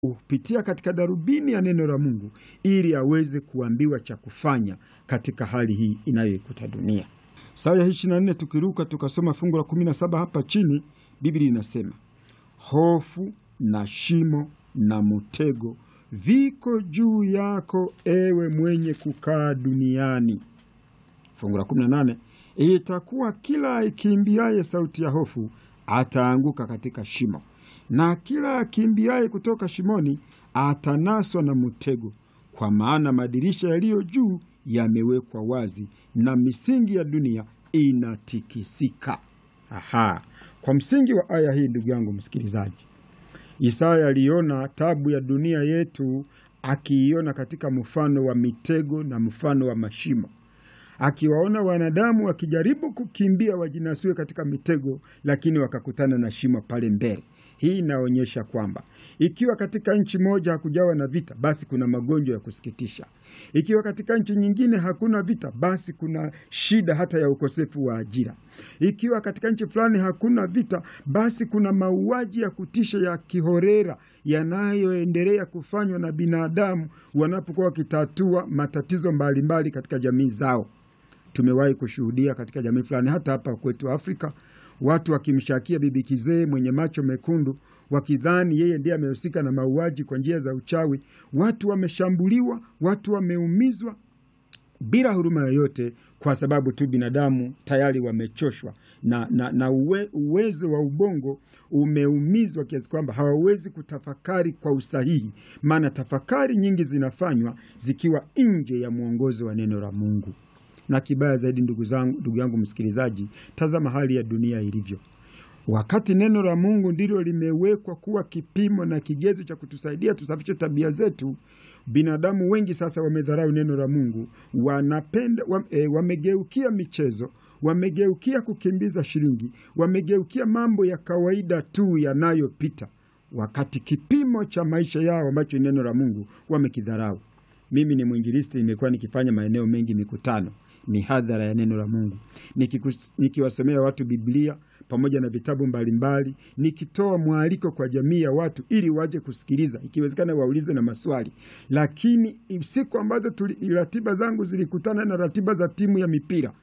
kupitia katika darubini ya neno la Mungu ili aweze kuambiwa cha kufanya katika hali hii inayoikuta dunia. Sura ya 24 tukiruka tukasoma fungu la 17 hapa chini, Biblia inasema hofu na shimo na mtego viko juu yako, ewe mwenye kukaa duniani. Fungu la 18 itakuwa kila aikimbiaye sauti ya hofu ataanguka katika shimo, na kila akimbiaye kutoka shimoni atanaswa na mtego, kwa maana madirisha yaliyo juu yamewekwa wazi na misingi ya dunia inatikisika. Aha, kwa msingi wa aya hii, ndugu yangu msikilizaji, Isaya aliona tabu ya dunia yetu, akiiona katika mfano wa mitego na mfano wa mashimo akiwaona wanadamu wakijaribu kukimbia wajinasue katika mitego, lakini wakakutana na shimo pale mbele. Hii inaonyesha kwamba ikiwa katika nchi moja hakujawa na vita, basi kuna magonjwa ya kusikitisha. Ikiwa katika nchi nyingine hakuna vita, basi kuna shida hata ya ukosefu wa ajira. Ikiwa katika nchi fulani hakuna vita, basi kuna mauaji ya kutisha ya kihorera yanayoendelea kufanywa na binadamu wanapokuwa wakitatua matatizo mbalimbali mbali katika jamii zao. Tumewahi kushuhudia katika jamii fulani, hata hapa kwetu Afrika, watu wakimshakia bibi kizee mwenye macho mekundu, wakidhani yeye ndiye amehusika na mauaji kwa njia za uchawi. Watu wameshambuliwa, watu wameumizwa bila huruma yoyote, kwa sababu tu binadamu tayari wamechoshwa na, na, na uwe, uwezo wa ubongo umeumizwa kiasi kwamba hawawezi kutafakari kwa usahihi, maana tafakari nyingi zinafanywa zikiwa nje ya mwongozo wa neno la Mungu na kibaya zaidi, ndugu zangu, ndugu yangu msikilizaji, tazama hali ya dunia ilivyo. Wakati neno la Mungu ndilo limewekwa kuwa kipimo na kigezo cha kutusaidia tusafishe tabia zetu, binadamu wengi sasa wamedharau neno la Mungu, wanapenda wame, e, wamegeukia michezo, wamegeukia kukimbiza shilingi, wamegeukia mambo ya kawaida tu yanayopita, wakati kipimo cha maisha yao ambacho neno la Mungu wamekidharau. Mimi ni mwinjilisti, nimekuwa nikifanya maeneo mengi mikutano mihadhara ya neno la Mungu nikiwasomea watu Biblia pamoja na vitabu mbalimbali, nikitoa mwaliko kwa jamii ya watu ili waje kusikiliza, ikiwezekana waulize na maswali. Lakini siku ambazo ratiba zangu zilikutana na ratiba za timu ya mipira,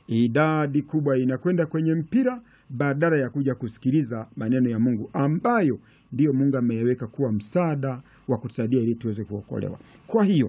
idadi kubwa inakwenda kwenye mpira badala ya kuja kusikiliza maneno ya Mungu ambayo ndiyo Mungu ameweka kuwa msaada wa kutusaidia ili tuweze kuokolewa. Kwa hiyo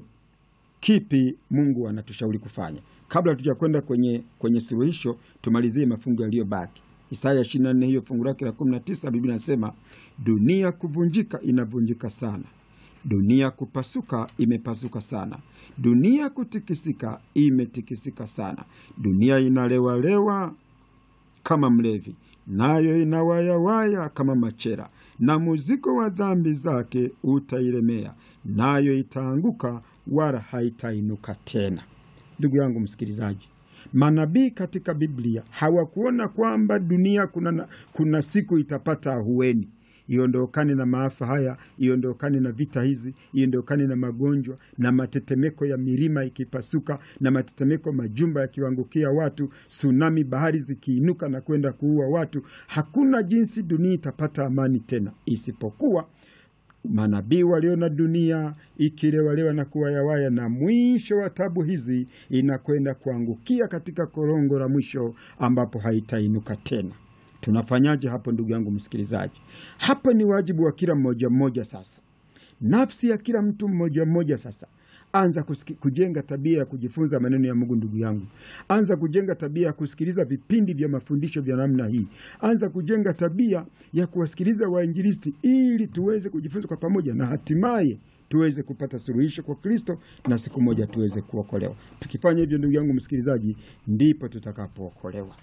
kipi Mungu anatushauri kufanya? Kabla hatuja kwenda kwenye, kwenye suluhisho, tumalizie mafungu yaliyobaki. Isaya 24 hiyo fungu lake la 19, Biblia inasema dunia kuvunjika inavunjika sana, dunia kupasuka imepasuka sana, dunia kutikisika imetikisika sana, dunia inalewalewa kama mlevi, nayo inawayawaya kama machera, na muziko wa dhambi zake utailemea, nayo itaanguka wala haitainuka tena. Ndugu yangu msikilizaji, manabii katika Biblia hawakuona kwamba dunia kuna, kuna siku itapata ahueni, iondokane na maafa haya, iondokane na vita hizi, iondokane na magonjwa na matetemeko ya milima ikipasuka na matetemeko majumba yakiwangukia watu, tsunami, bahari zikiinuka na kwenda kuua watu. Hakuna jinsi dunia itapata amani tena, isipokuwa manabii waliona dunia ikilewalewa na kuwayawaya, na mwisho wa tabu hizi inakwenda kuangukia katika korongo la mwisho ambapo haitainuka tena. Tunafanyaje hapo, ndugu yangu msikilizaji? Hapo ni wajibu wa kila mmoja mmoja. Sasa nafsi ya kila mtu mmoja mmoja sasa Anza kusiki, kujenga tabia ya kujifunza maneno ya Mungu. Ndugu yangu, anza kujenga tabia ya kusikiliza vipindi vya mafundisho vya namna hii. Anza kujenga tabia ya kuwasikiliza wainjilisti ili tuweze kujifunza kwa pamoja na hatimaye tuweze kupata suluhisho kwa Kristo na siku moja tuweze kuokolewa. Tukifanya hivyo, ndugu yangu msikilizaji, ndipo tutakapookolewa.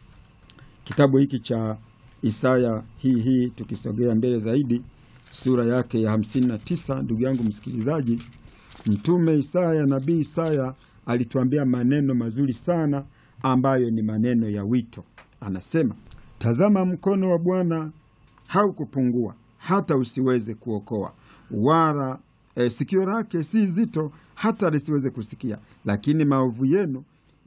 Kitabu hiki cha Isaya hii hii, tukisogea mbele zaidi, sura yake ya hamsini na tisa, ndugu yangu msikilizaji Mtume Isaya, nabii Isaya alituambia maneno mazuri sana ambayo ni maneno ya wito. Anasema, tazama mkono wa Bwana haukupungua hata usiweze kuokoa, wala e, sikio lake si zito hata lisiweze kusikia, lakini maovu yenu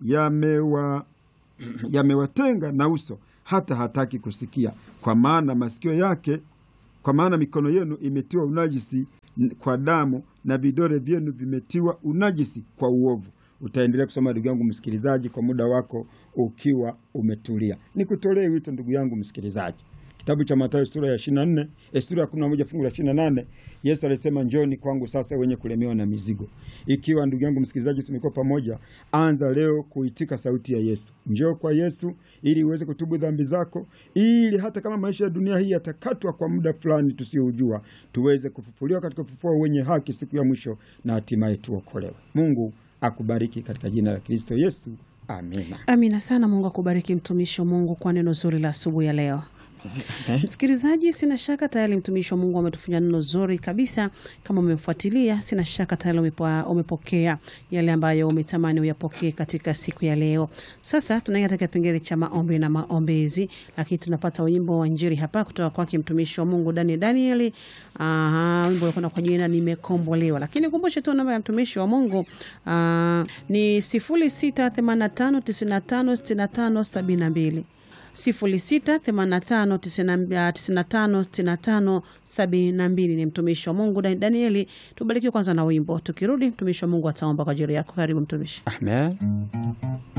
yamewa yamewatenga na uso hata hataki kusikia, kwa maana masikio yake kwa maana mikono yenu imetiwa unajisi n- kwa damu na vidole vyenu vimetiwa unajisi kwa uovu. Utaendelea kusoma ndugu yangu msikilizaji, kwa muda wako ukiwa umetulia. Nikutolee wito ndugu yangu msikilizaji, kitabu cha Mathayo sura ya 24 eh, sura ya 11 fungu la 28, Yesu alisema njoni kwangu sasa wenye kulemewa na mizigo. Ikiwa ndugu yangu msikilizaji, tumekuwa pamoja, anza leo kuitika sauti ya Yesu. Njoo kwa Yesu ili uweze kutubu dhambi zako, ili hata kama maisha ya dunia hii yatakatwa kwa muda fulani tusiojua, tuweze kufufuliwa katika ufufuo wenye haki siku ya mwisho, na hatimaye tuokolewe. Mungu akubariki katika jina la Kristo Yesu, amina. Amina sana. Mungu akubariki mtumishi wa Mungu kwa neno zuri la asubuhi ya leo. Msikilizaji, sina shaka tayari mtumishi wa Mungu ametufanya neno zuri kabisa. Kama umemfuatilia, sina shaka tayari umepo- umepokea yale ambayo umetamani uyapokee katika siku ya leo. Sasa tunaingia katika kipengele cha maombi na maombezi, lakini tunapata wimbo wa Injili hapa kutoka kwake mtumishi wa Mungu Daniel Danieli. Aha, wimbo unakwenda kwa jina nimekombolewa, lakini kumbushe tu namba ya mtumishi wa Mungu ah, ni sifuri sita themanini na tano tisini na tano sitini na tano sabini na mbili 0685956572 ni mtumishi wa Mungu Dan- Danieli. Tubarikiwe kwanza na wimbo, tukirudi mtumishi wa Mungu ataomba kwa ajili yako. Karibu mtumishi. Amen.